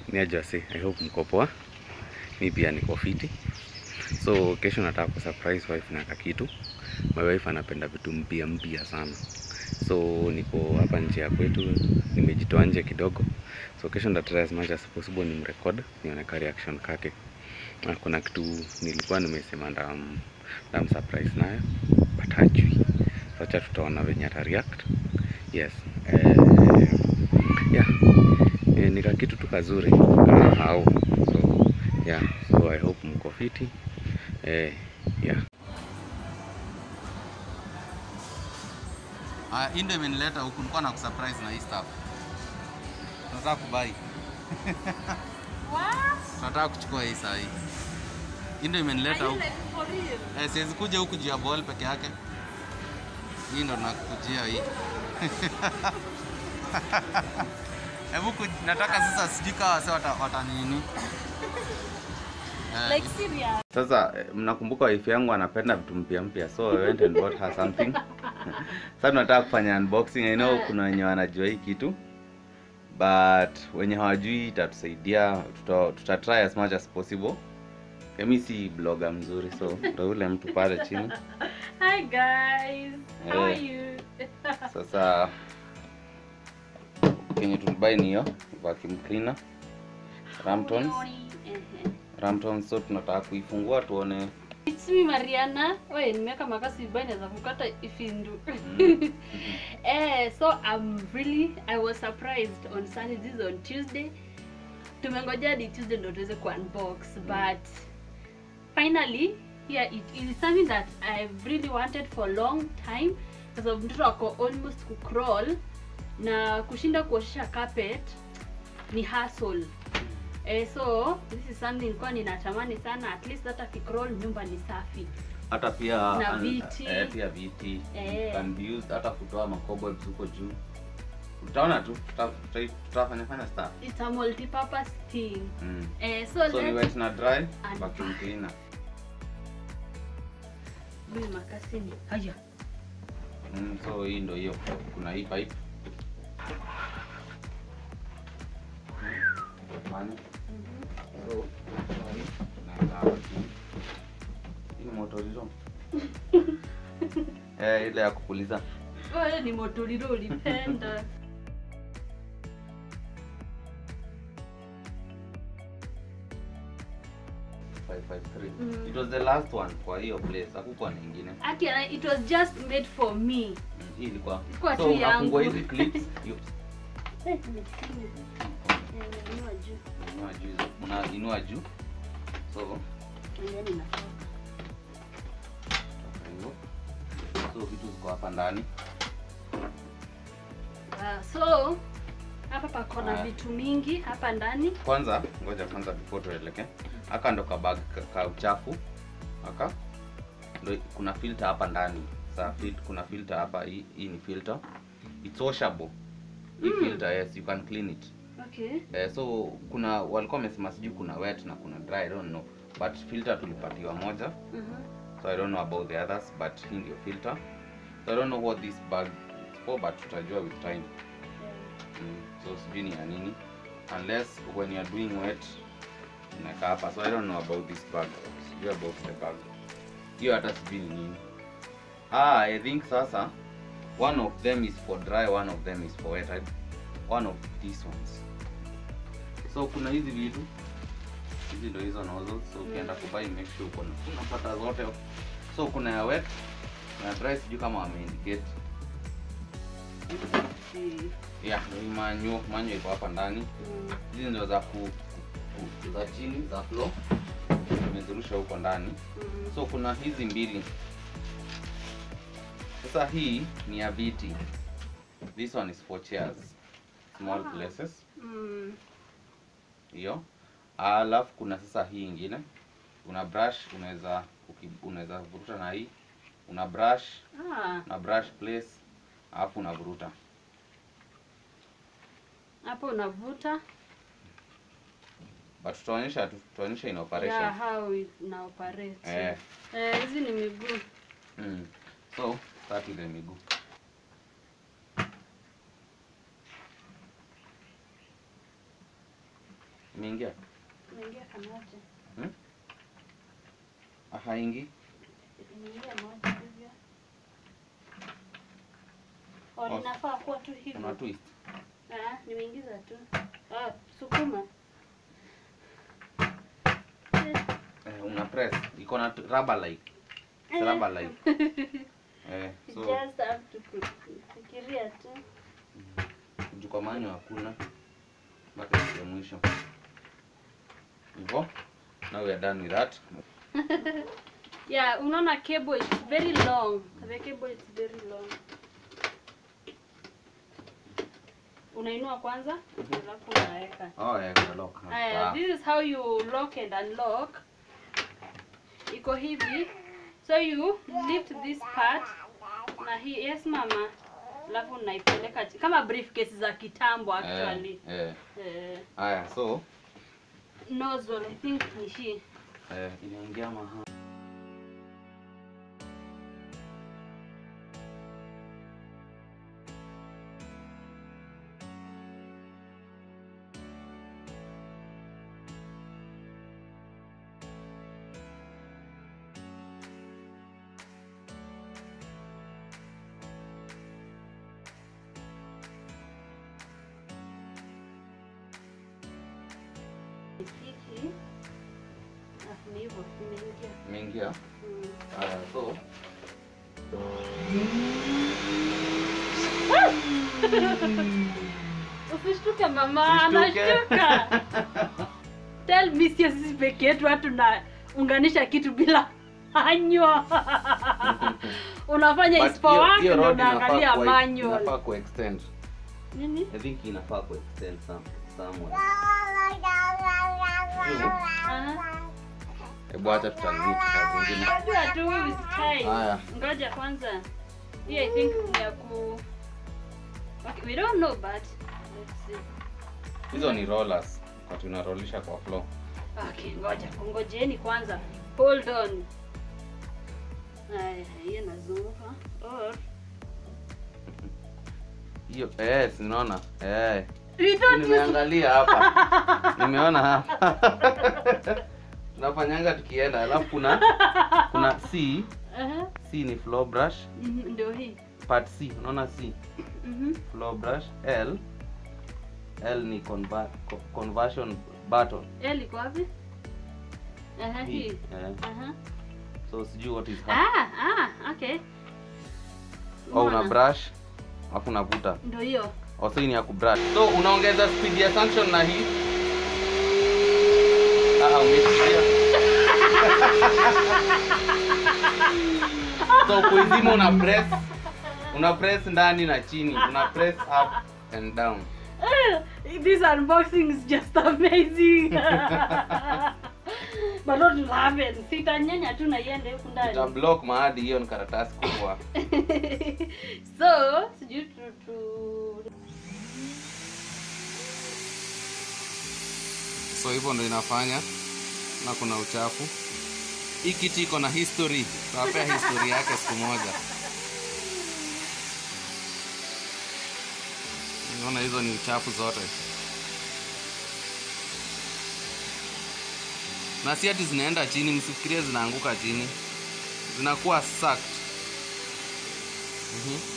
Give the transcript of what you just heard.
ni ajasi i hope mko poa mi pia niko fiti so kesho nataka ku surprise wife na kakitu my wife anapenda vitu mpya mpya sana so niko hapa nje ya kwetu nimejitoa nje kidogo so kesho ndatry as much as possible ni mrecord nione ka reaction kake na kuna kitu nilikuwa nimesema ndam, ndam surprise nayo but hajui so acha tutaona venye ata react yes eh, yeah eh, nika kitu tu kazuri kahau so yeah so i hope mko fiti eh, yeah Ah, hii ndio imenileta huku, nilikuwa na kusurprise na hii stuff. Tunataka kubai. Tunataka kuchukua hii saa hii. Hii ndio imenileta huku. Eh, siwezi kuja huku juu ya ball peke yake. Hii ndo nakujia hii. Hebu ku- nataka sasa sijui kama wase wata, wata nini. Eh, Like serious. Sasa eh, mnakumbuka wife yangu anapenda vitu mpya mpya, so I went and bought her something. Sasa tunataka kufanya unboxing. I know kuna wenye wanajua hii kitu but wenye hawajui itatusaidia, tuta, tuta try as much as possible. Mimi si blogger mzuri, so ndo yule mtu pale chini. Hi guys. How are Eh. you? Sasa kenye tulibai ni hiyo vacuum cleaner Ramtons, Ehe. Ramtons. So tunataka kuifungua tuone It's me Mariana. Wewe nimeweka makasi vibaya naweza kukata ifindu. Mm. eh, so I'm really I was surprised on Sunday this is on Tuesday. Tumengoja hadi Tuesday ndo tuweze ku unbox but finally here it is something that I've really wanted for a long time kwa sababu mtoto ako almost ku crawl na kushinda kuoshesha carpet ni hustle. Eh, so this is something nilikuwa ninatamani sana at least hata kicrawl nyumba ni safi. hata pia Na an- viti. eh, pia viti Eh. can be used hata kutoa makobwebs huko juu utaona tu tuta- tuta- tutafanya fanya stuff It's a multi-purpose thing. mm. Eh, so, so ni let's wet na dry And- vacuum cleaner Mimi makasi ni haya. mm, so hii ndo hiyo kuna hii pipe Fanya. so naenda hapa chini. hii ni motoriro eh, ile ya kupuliza Wewe ni motoriro ulipenda. 553 Mm. it was the last one kwa hiyo place hakukuwa na ingine Actually, it was just made for me. Mm, hii ilikuwa Ilikuwa so tu unafungua yangu. hizi clips you- Eh, nimesikia. Eh, nimenunua juu. unainua juu hizo- unainua juu so Ngoja ninatoka. toka hivyo. so vitu ziko hapa ndani Ah, so hapa pako na Haya. vitu mingi hapa ndani. kwanza ngoja kwanza before tuelekee aka ndo kabag ka, ka uchafu aka ndo kuna filter hapa ndani sa fil, kuna filter hapa hii, hii ni filter it's washable hii Mm. filter yes you can clean it Okay. Eh, so kuna walikuwa wamesema sijui kuna wet na kuna dry I don't know but filter tulipatiwa moja Mhm. so I don't know about the others but hii ndio filter so I don't know what this bag is for but tutajua with time mm, so sijui ni ya nini unless when you are doing wet unaweka hapa so I don't know about this bag sijui about the bag hiyo hata sijui ni nini ah I think sasa one of them is for dry one of them is for wet I, one of these ones so kuna hizi vitu hizi ndo hizo nozzles so ukienda kubai make sure uko na- unapata zote so kuna ya wet na dry sijui kama wameindicate Si- yeah ndo hii manyo manyo iko hapa ndani mm. hizi ndo za ku, ku, ku za chini za floor imezirusha huko ndani Mhm. so kuna hizi mbili sasa hii ni ya viti this one is for chairs small Ah. places Mm. hiyo alafu kuna sasa hii ingine una brush unaweza uki- unaweza vuruta na hii una brush Ah, una brush place alafu unavuruta hapo unavuta but tutaonyesha tu- tutaonyesha in operation yeah, how it na operate. eh Eh, hizi ni miguu. mm. so start ile miguu Imeingia? Imeingia kanaje? Ah, haingi. Imeingia moja hivyo. Oh, Oh. linafaa kuwa tu Una hivyo. twist. Ah, nimeingiza tu. Ah, sukuma. Eh, Eh, una press. Iko na t- rubber like. It's rubber like. Eh, You so just have to fikiria tu. juu kwa manyo hakuna mpaka siku ya mwisho. Hivyo. Now we are done with that. Yeah, unaona cable is very long. The cable is very long. Unainua kwanza, alafu unaweka. Oh, yeah, kuna lock. Aya, Ah. this is how you lock and unlock. Iko hivi. So you lift this part na hii yes mama. Alafu unaipeleka chi- kama briefcase za kitambo actually. Eh, eh. Eh, Aya, so nozzle I think ni hii. eh, inaingia maha. Hiki. Alafu ni hivyo imeingia. Imeingia. Mm. Aya, so Usishtuke mama, Usishtuke. anashtuka. Tell me sio sisi peke yetu watu na unganisha kitu bila anywa. Unafanya But is for hiyo- work hiyo ndio rod inafaa unaangalia kuwa- manual. Inafaa kuextend. Nini? I think inafaa kuextend some somewhere. Aha. Hebu acha tutanzidi kazi zingine. Unajua tu with time. Haya. Ngoja kwanza. Hii I think ni ya ku Okay, we don't know but let's see. Hizo ni rollers. Kwa tunarollisha kwa floor. Okay, ngoja kungojeni kwanza. Hold on. Haya, hiyo nazunguka. Or Hiyo eh, si unaona? Eh. we don't use Nimeangalia hapa. Nimeona hapa. Tunafanyanga tukienda, alafu kuna kuna C, Aha. C ni floor brush, Mhm, Ndio hii. part C, unaona C, Mhm. floor brush, L L ni conver co- conversion button. L iko wapi? Aha, Hii. hii. Eh. Aha. So sijui what is happening. Ah, ah, okay. Oh, una Unaona? brush alafu unavuta. Ndio hiyo. Oh, so hii ni ya kubrush. So unaongeza speed ya suction na hii. Ah, umesikia. so kuizima una press una press ndani na chini, una press up and down. Ah, This unboxing is just amazing. But not laughing. Sitanyanya tu na iende huku Ita ndani. block mahadi hiyo ni karatasi kubwa. so, sijui tu tu So hivyo ndo inafanya na kuna uchafu. Hii kiti iko na history. Tutawapea history yake siku moja. Unaona hizo ni uchafu zote. Na si ati zinaenda chini, msifikirie zinaanguka chini. Zinakuwa sucked. Mhm.